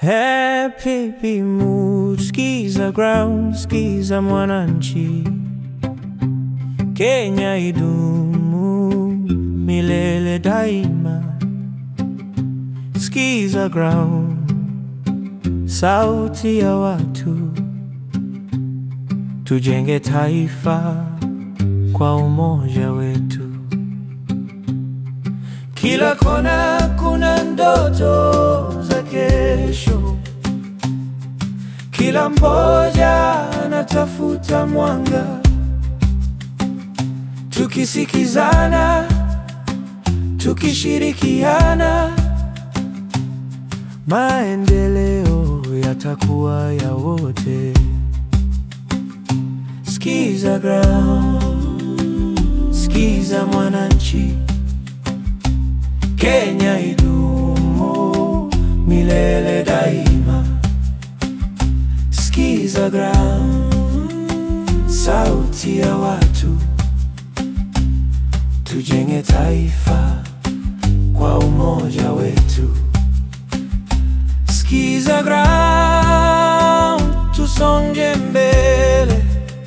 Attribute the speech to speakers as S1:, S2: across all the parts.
S1: Happy mood, skiza ground, skiza mwananchi. Kenya idumu milele daima. Skiza ground, sauti ya watu. Tujenge taifa kwa umoja wetu. Kila kona kuna ndoto za kesho, kila mmoja anatafuta mwanga. Tukisikizana, tukishirikiana, maendeleo yatakuwa ya wote. Skiza ground, skiza mwananchi. Kenya idumu milele daima. Skiza ground, sauti ya watu. Tujenge taifa kwa umoja wetu. Skiza ground, tusonge mbele.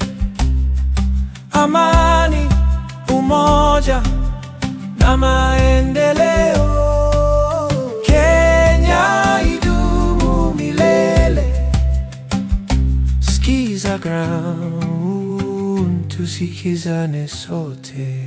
S1: Amani, umoja na maendeleo. Kenya idumu milele. Skiza ground, tusikizane sote.